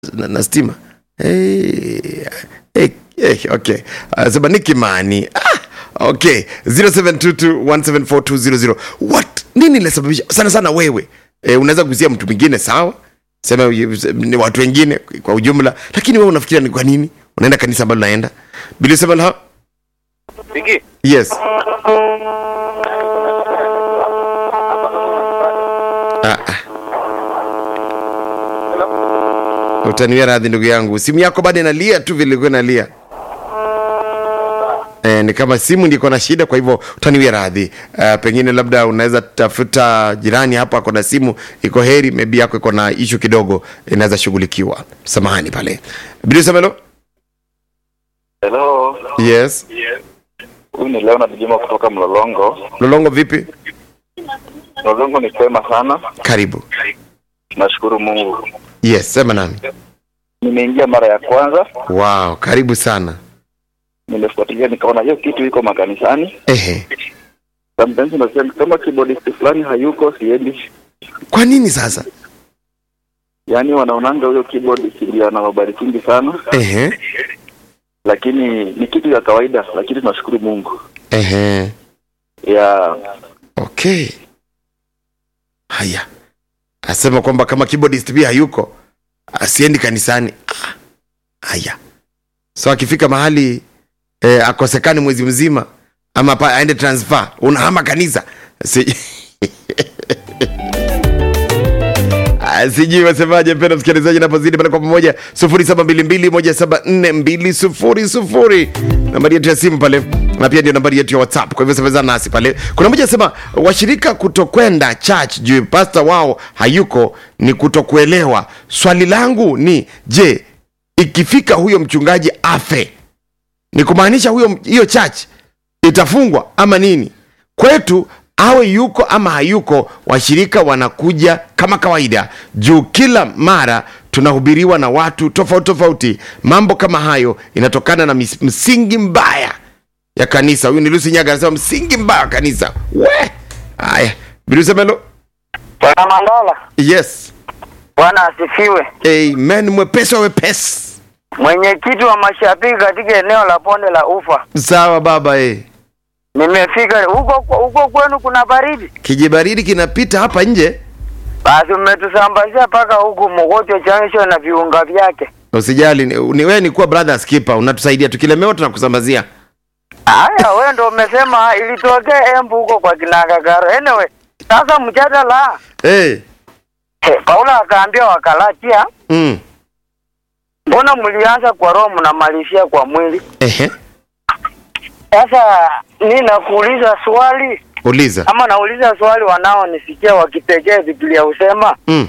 na, na stima hey, hey, hey, okay anasema ni kimani ah, okay 0722174200 what nini linasababisha sana sana wewe e, unaweza kugusia mtu mwingine sawa sema ni watu wengine kwa ujumla lakini wewe unafikiria ni kwa nini unaenda kanisa ambalo unaenda bilisema Viki, yes ah, ah. utaniwia radhi ndugu yangu simu yako bado inalia tu vile ilikuwa inalia E, ni kama simu ndiko na shida kwa hivyo utaniwia radhi uh, pengine labda unaweza tafuta jirani hapa ako na simu iko heri maybe yako iko na ishu kidogo inaweza shughulikiwa samahani pale bilusamelo hello. yes Huyu ni Leonard Juma kutoka Mlolongo. lolongo vipi Mlolongo ni kwema sana, karibu nashukuru Mungu. yes sema nami Nimeingia mara ya kwanza, wow karibu sana nimefuatilia nikaona hiyo kitu iko makanisani. ehe Sometimes unasema kama keyboardist fulani hayuko, siendi. kwa nini sasa Yaani wanaonanga huyo keyboardist ndio anawabarikingi sana, ehe lakini ni kitu ya kawaida, lakini tunashukuru Mungu ehe ya okay haya asema kwamba kama keyboardist pia hayuko asiendi kanisani Ah, haya so akifika mahali eh, akosekani mwezi mzima ama pa, aende transfer unahama kanisa si... Ah, sijui wasemaje mpenda msikilizaji napozidi pale kwa pamoja 0722174200 nambari yetu ya simu pale na pia ndio nambari yetu ya whatsapp kwa hivyo semezana nasi pale kuna moja sema washirika kutokwenda church juu pasta wao hayuko ni kutokuelewa swali langu ni je ikifika huyo mchungaji afe ni kumaanisha huyo hiyo church itafungwa ama nini kwetu awe yuko ama hayuko washirika wanakuja kama kawaida juu kila mara tunahubiriwa na watu tofauti tofauti mambo kama hayo inatokana na mis- msingi mbaya ya kanisa huyu ni lusi nyaga anasema msingi mbaya wa kanisa we haya bilusemelo Bwana Mandala, yes Bwana asifiwe. amen mwepesi wa wepesi Mwenyekiti wa mashabiki katika eneo la bonde la Ufa, sawa baba eh. nimefika huko. Huko kwenu kuna baridi? kijibaridi kinapita hapa nje Basi umetusambazia mpaka huku Mogotio Junction na viunga vyake. usijali ni, ni wewe ni kuwa brother skipper unatusaidia tukilemewa tunakusambazia Haya, wewe ndo umesema ilitokea Embu huko kwa Kinangagaro. Anyway, sasa mjadala hey. eh, Paulo akaambia wakalatia, mm. mbona mlianza kwa roho mnamalizia kwa mwili? Ehe. Sasa mi nakuuliza swali uliza ama nauliza swali wanaonisikia wakipekee Biblia husema mm.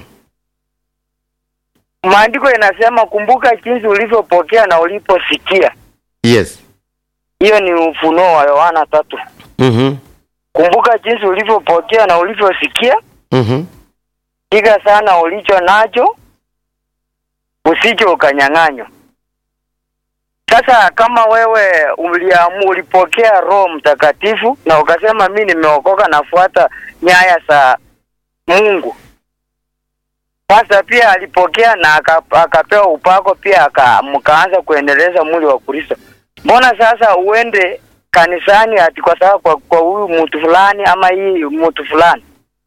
maandiko inasema kumbuka jinsi ulivyopokea na uliposikia. yes Hiyo ni ufunuo wa Yohana tatu. mm-hmm. Kumbuka jinsi ulivyopokea na ulivyosikia, Mm-hmm. piga sana ulicho nacho, usije ukanyang'anywa. Sasa kama wewe uliamu ulipokea Roho Mtakatifu na ukasema mi nimeokoka, nafuata nyaya za Mungu. Sasa pia alipokea na aka- akapewa upako pia aka, mkaanza kuendeleza mwili wa Kristo. Mbona sasa uende kanisani ati kwa sababu kwa, kwa huyu mtu fulani ama hii mtu fulani?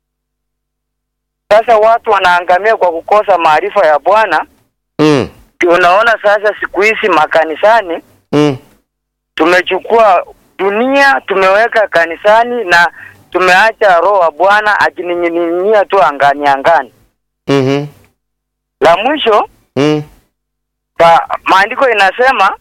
Sasa watu wanaangamia kwa kukosa maarifa ya Bwana. Mm. Unaona sasa siku hizi makanisani Mm. tumechukua dunia tumeweka kanisani na tumeacha roho wa Bwana akining'inia tu angani angani. Mm-hmm. La mwisho Mm. pa, maandiko inasema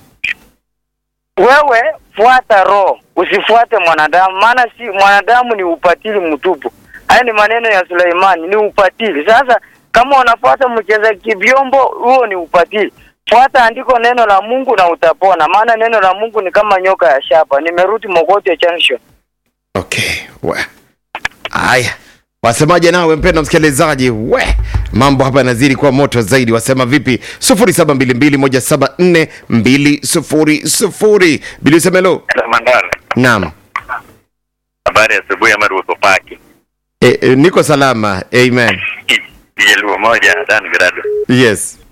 wewe fuata roho, usifuate mwanadamu, maana si mwanadamu ni upatili mtupu. Haya ni maneno ya Suleimani, ni upatili. Sasa kama unafuata mcheza kivyombo, huo ni upatili. Fuata andiko neno la Mungu na utapona, maana neno la Mungu ni kama nyoka ya shaba. Nimerudi Mogotio Junction. okay we haya wasemaje nawe mpenda msikilizaji we mambo hapa yanazidi kuwa moto zaidi wasema vipi 0722174200 bilisemelo Mandala, naam habari ya asubuhi ama ruhusu paki e, e, niko salama amen kijaluo moja Dan Grado. yes